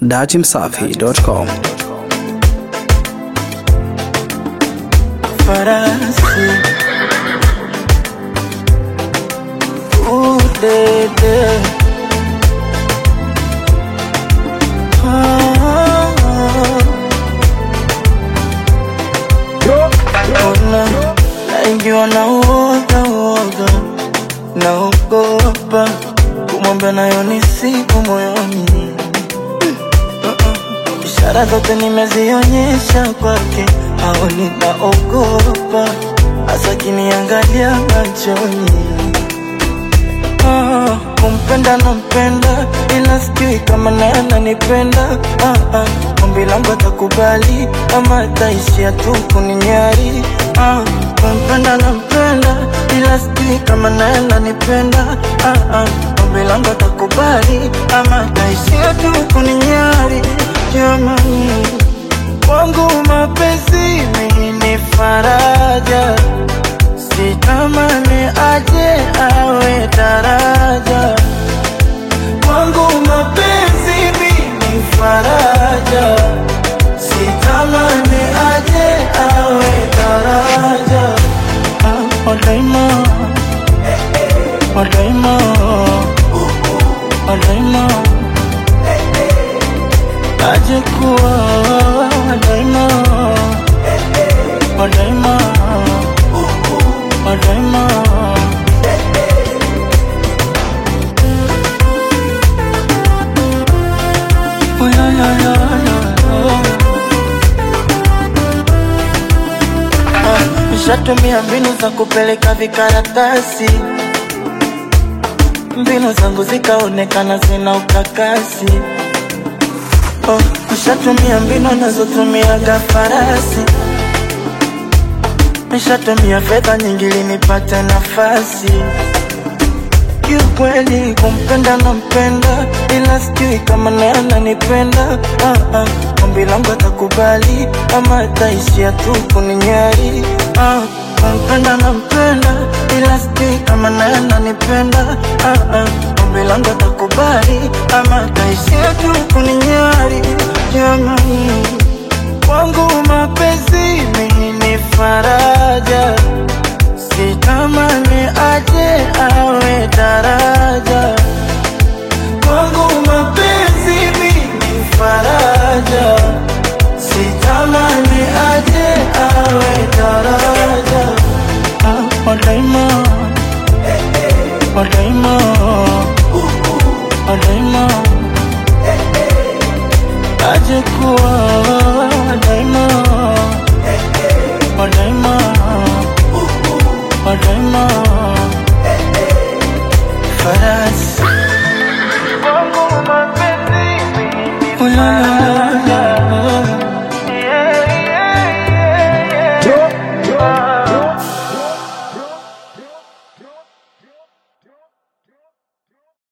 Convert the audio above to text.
Dachimsafi.com. farasi udede ona naingiwa na uoga uoga naogopa kumwambia nayo ni siku moyoni ishara zote nimezionyesha kwake, au ninaogopa hasa kiniangalia machoni. Ah, kumpenda nampenda, ila sijui kama naye ananipenda. Ah, ah, ombi langu atakubali ama ataishia tu kuninyari. Ah, kumpenda nampenda, ila sijui kama naye ananipenda. Ah, ah, ombi langu atakubali ama ataishia tu kuninyari. Jamani, kwangu mapenzi mimi ni faraja sitamani aje awe daraja kwangu mapenzi mimi faraja sitamani aje awe daraja Ah, wadaima wadaima wadaima aje kuwa wadaima wadaima wadaima Oh, la, la, la, la, oh. Ah, Nishatumia mbinu za kupeleka vikaratasi, mbinu zangu zikaonekana zina ukakasi. Oh, nishatumia mbinu nazotumiaga farasi, nishatumia fedha nyingi ili nipate nafasi. Kiukweli kumpenda nampenda, ila sijui kama naye ananipenda. Ah, ah, ombi langu atakubali ama ataishia tu kuninyari. Ah, kumpenda nampenda, ila sijui kama naye ananipenda. Ah, ah, ombi langu atakubali ama ataishia tu kuninyari. Jamani, kwangu mapenzi mimi ni faraja sitamani aje awe daraja kwangu mapenzi mimi faraja sitamani aje awe daraja ah, wadaima wadaima wadaima aje kuwa wadaima wadaima wadaima farasi Ulala